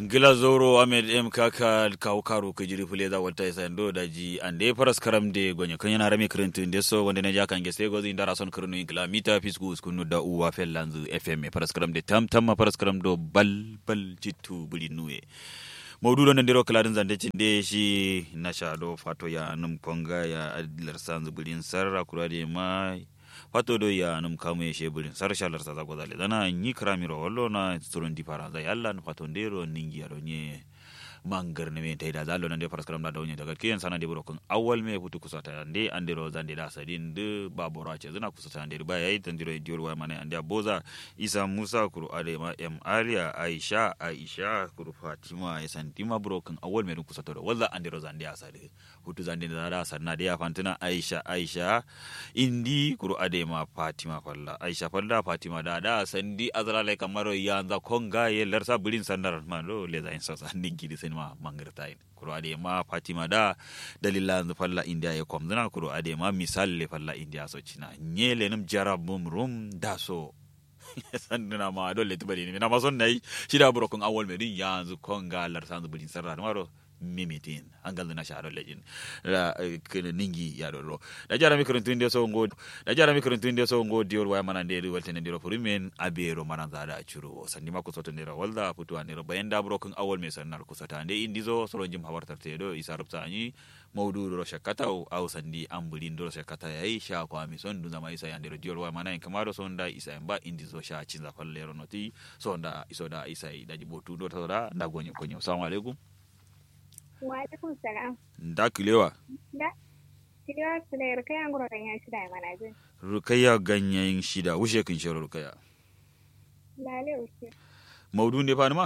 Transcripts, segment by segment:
gila zoro ahmed m kaka kawo karo ka jiri fule za wata isa ndo da ji an da faras karam de gonye kan yana rame kirintin da so wanda na ja kan gese gozi indara son kirinu in kila mita fisku skunu da uwa fel lanzu fm faras karam de tam tam faras karam do bal bal jitu buli nuwe maudu don ndiro kaladin zande cinde shi na shado fato ya num konga ya adilar sanzu bulin sarra kurade mai fato do ya num kamu ye shebulin sar shalar sa zago zale dana nyi kramiro wallo na turon di para zai Allah na fato ndero ningi ya donye mangar ne me taida zalo nan de faras karam da donye daga kiyan sana de burokun awal me futu kusata nde andero zande da sadin de babora ce zina kusata nde ba yayi tandiro diyor wa mana ande boza isa musa kuru ade ma em aria aisha aisha kuru fatima ya santima burokun awal me kusata do walla andero zande asade hutu zande da da sanna de ya fantina aisha aisha indi kuru ade ma fatima falla aisha falla fatima da da sandi azrale kamaro yanza konga ye lersa bulin sandar ma do le zain sa sandi gidi sen ma mangirta in kuru ade ma fatima da dalila falla india ye kom dana kuru ade ma misal le falla india so china nyele num jarab mum rum da so sanduna ma dole tibari ni na ma son nayi shida burokun awol me din yanzu konga lersa bulin sandar maro mimitin angal na sharo lejin la kene ningi ya do da jara mi kurun tunde so ngo da jara mi kurun tunde so ngo dior wa mana de walte ne diro furimen abero mana zada churu sandi ma ko soto ndira walda putu anira bayenda brokun awol me sanar ko sata ande indizo soro jim hawartar te do isa rubta ani mawdu do shakata au sandi ambulin do shakata yayi sha ko ami son duna mai isa yandiro dior wa mana en kamaro son da isa ba indizo sha cinza fallero noti so da iso da isa da jibotu do to da da gonyo konyo assalamu alaikum Wa alaikum salam. Da kilewa. Da. Kilewa su da rukaya ngoro ganyen shida ya mana jin. Rukaya ganyen shida, wushe kin shiro rukaya. Lale uke. Maudu ne fa ma?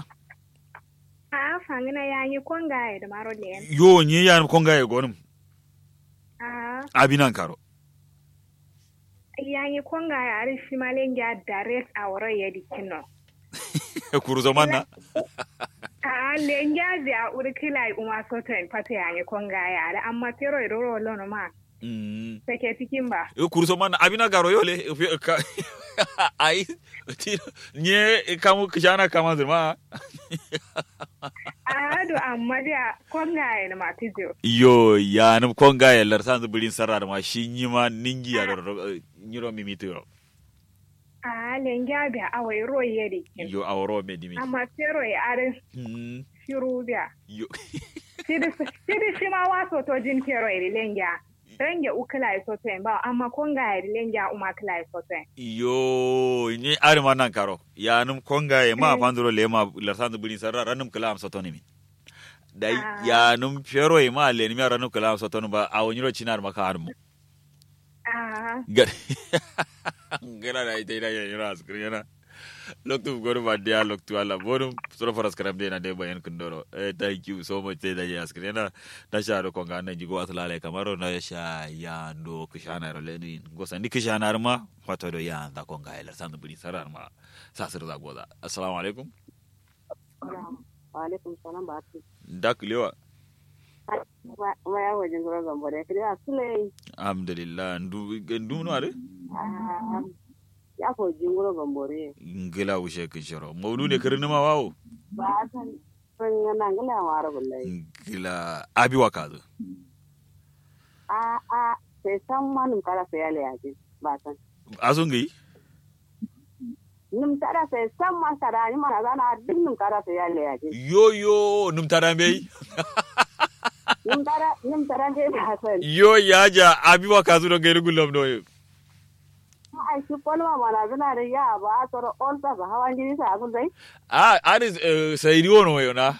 A fangina ya yi konga ya da maro le. Yo nye ya konga ya gonum. A Abinan karo. ya yi konga ya ari shi malen ya direct a wuro ya dikino. Kuru zaman na? A lenja da urkila uma soten pata ya yi konga ya da amma tero ya roro lono ma. Mm. Sake cikin ba. Yo kuru zaman na abinan karo yole. Ka- Ai, ti- nye kamu kishana kama zirma. A hadu amma da konga ya da matijo. Yo ya num konga ya larsan zubulin sarra ma shi nyima ningi ya do nyiro mimito yo. A lenja da awai ro ya dikin. Yo awro me dimi. Amma tero ya ari Mm. shiru da. Yo. sidi shima waso to jin kero iri lenja renge ukila isoto ba amma konga iri lenja uma kila isoto yo ni ari ma nan karo ya num konga e ma pandro le ma larsan bulin sarra ranum kala am sotoni mi dai Ah. ya num fero e ma le ni mi ranum kala am sotoni ba a woniro chinar ma ka armu ah gar gara da ite da yana askri yana loktu goru ba dia loktu ala bonum soro faras karam de na de bayan kundoro eh thank you so much da ya askri yana da sha ro konga na jigo asla le kamaro na sha ya ndo kishana ro le ni go sandi kishana ma fato do ya da konga ela sandu buri sarar ma sasir da goda assalamu alaikum Waalaikum salam baatu. da kulewa Ma ya wajen gura gambo da kiri a sule alhamdulillah ndu ndu no are ya ko jinguro gambo re. ngila ushe kishoro mawdu ne kirni ma wawo Ba san san yana ngala mara bullai. ngila abi wakazo A a sai san manum kara sai ya leyaje ba san. azungi Nim tara sai san ma tara ni mana zana duk nim kara sai ya leyaje. yo yo num tarambe Nim tara nim tara dai ba san. yo yaja abi wakazo do gairu gulam no Ai shi kolma mana zana da ya ba a tsoro olta ba hawan jini sa abun dai. ah ari sayri wono yo na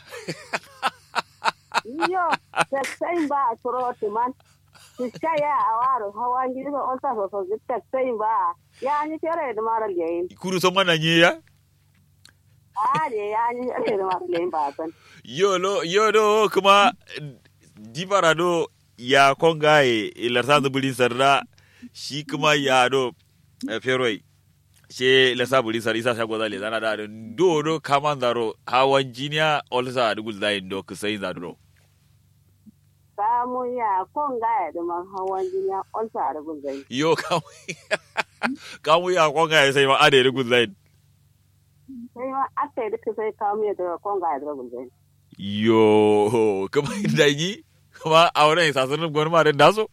Yo sai sai ba a tsoro timan. Fiska ya a waro hawan jini sa olta so so zikta sai ba. Ya ni tere da mara yayin. kuru so mana nyiya Are ya ni tere da mara yayin ba san. yo lo yo do kuma dibara do ya kongaye ilarsan bulin sarda shi kuma ya do eh, feroi she lasa bulin sar isa shago zale zana da do do kaman zaro hawan jiniya olsa dugul zain do kusai zadro Samu ya kon gaya da man hawan jini ya olsa a rubun zai. yo kamu kamu ya kongaye sai ma ade dugul zain sai ma aka yi duka sai kawo mai daga konga ya daga gulbe yo kuma da yi kuma auren sasanin gwamnati da daso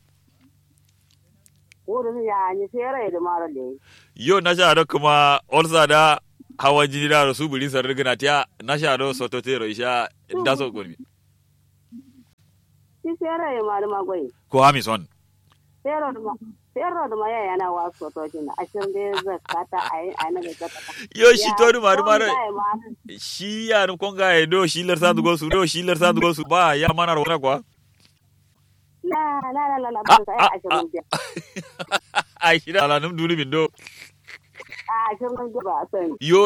wurin ya ni fere da mara le yo na sha da kuma olsa da hawan jini da su buri sar rigina tiya na sha da soto tero isha daso gwamnati shi fere ya mara magwai ko hamison fere da ma fere da ma ya yana wasu to jin ashirin da ya zakata a yi a naga zakata yo shi to du maru maru shi ya nu konga e do shi lar sandu gosu do shi lar sandu gosu ba ya mana rona kwa la la la la la ba ta yi ashirin da ai shi da alanum dulu min do a ashirin da ba a sani yo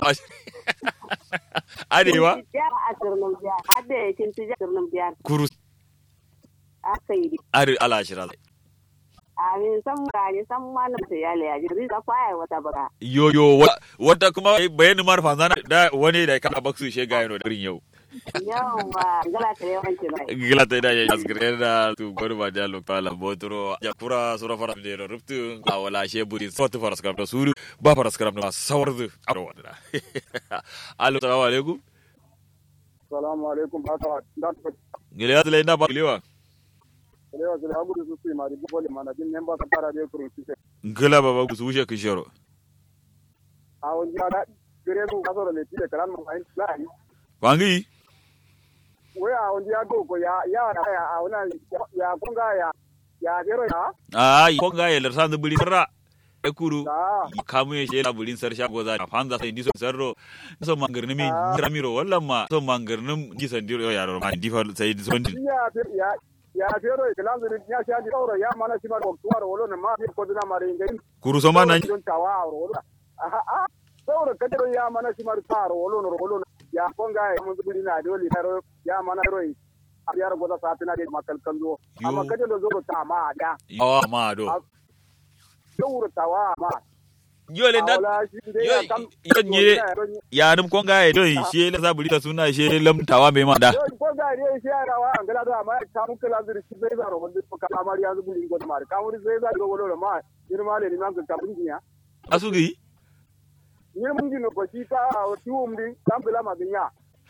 adewa ya ashirin da biyar hadda ya cinci ashirin da biyar kuru aka yi are ala shira amin san gani san mana ta yale ya ji da kwaya wata baka yo yo wa- wata kuma bayani mar fanzana da wani da ka baksu she ga yano da rin yau yawa gala ta yawanci bai gila ta da ya asgire da tu gorba da lo pala botro ya kura sura fara de ruptu a wala she buri sotu fara skram da suru ba fara skram da sawardu aro wada allo salamu alaikum salamu alaikum haka da ta gele ya tele na ba lewa lewa zai hagu da su su mari bu bole mana din memba ta fara da kurun su gila baba ku su wuce kishoro a wani ya da gare su ka soro le ti da kalan mu ai lai wangi we a wani ya go ko ya ya da ya a wani ya kunga ya ya gero ya a ko ga ya larsan da buri sarra e kuru da kamu ya shela bulin sar shago za a fanza sai diso sarro so mangarni mi ramiro wallan ma so mangarni ji sandiro yaro ma difa sai diso ndi ya ya ya gero kalan zuri ya sha di oro ya mana shi ma ko tuwar wolo ne ma bi ko dina mari ngai kuru so mana don tawa a wolo a a saboda kadaro ya mana shi ma ta wolo no wolo ya kunga ya mun zuri na dole ya mana roi a biyar goda satina da makal kanzo amma Yo. kaje da zo ta ma da awa ma do saboda tawa ma yole na yo yo nye ya dum ko ga do she la za buri ta suna she lamtawa me ma da ko ga ne shi ya rawa an gala da ma ka mun kala zuri shi bai zaro wanda ka amari ya zubu ingo da mari ka mun sai za go wolo ma ni ma le ni man ka mun ya asugi ni mun gino ko shi ta o tuum din kan bila ma binya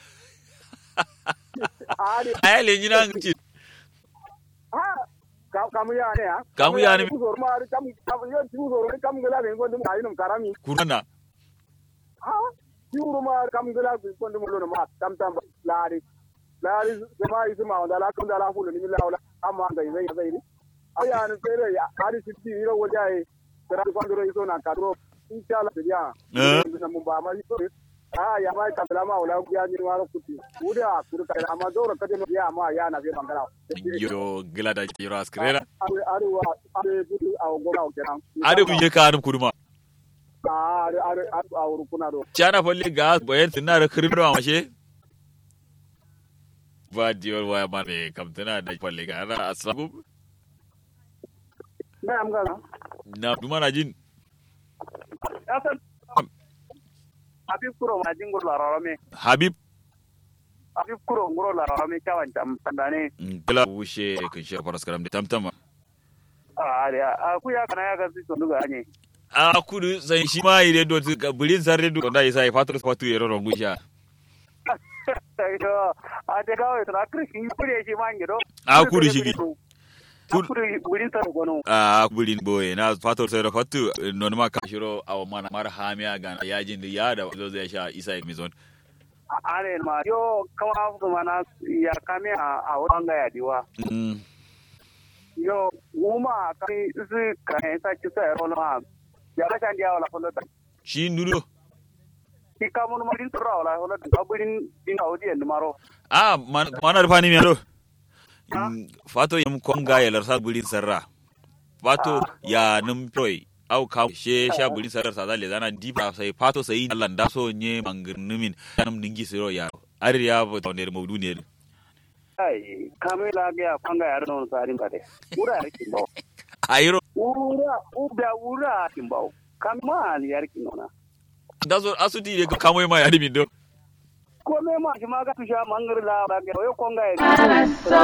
ari ayale nyina ngi ha ka kamu ya ne ha Kamu ya ne. ku zor ma ari kam kam yo tu zor ni kam gala ne ngo dum ayi num karami kurana ha yuru ma kam gala ku ko dum lo ma tam tam lari lari zama yi zuma wanda la kam da la hulu ni la wala amma ga zai zai ni aya ne fere ya ari sitti iro wajaye tara ko ndoro iso na kadro inshallah ya Eh. na mun ba ma iso ah ya mai kabla ma wala ku ya ni waro kuti uda kuru ka amma doro ka de ya ma ya na be mangala yo gila da yoro askrera are are wa are budu a gora o kenan ade ku ye ka dum kuruma ah are are are a wuru kuna do chana falle ga bayan tana da kirdo a mashe ba diyor waya ma ne kam tana da falle ga ana asabu na am gana na duma na jin asan abi kuro ma jingor la rarame habib abi kuro ngoro la rarame kawan tam tandane gila wushe kun shi faras karam da tamtama ah are a ku ya kana ya ga su nduga anye a kudu sai shi ma ire do ga bulin sarre do da isa fatar kwatu yero ron gusha yo a de gawe tra krishi kure shi mangiro A kuri shigi. a kuri burin sa gono a bulin boye na fatar sai da fatu non ma ka shiro a mana mar hamiya ga yajin da ya da zo zai sha isa mizon are ma yo kawa su mana ya kame a a wanga ya diwa Mm, yo uma kai su kai sa ki sa ro ma ya ka kan dia wala kullu shi ndudo ki ka mun ma din tura wala wala ka burin din audi en maro a man- mana da fani mi ado Mm, fato yam konga ya larsa bulin sarra fato ya num toy au ka she sha bulin sarra sa zale zana dipa sai fato sai Allah da so nye mangirnumin nam dingi siro ya ari ya bo tonde mawdu ne ai kame la ga panga ya no sa rin kade ura ya kin bawo ayro ura uda ura kin bawo kama ni yar kin nona da so asuti ye kamo ma ya dimin do ko me ma shi ma ga tusha mangar la ga yo konga ya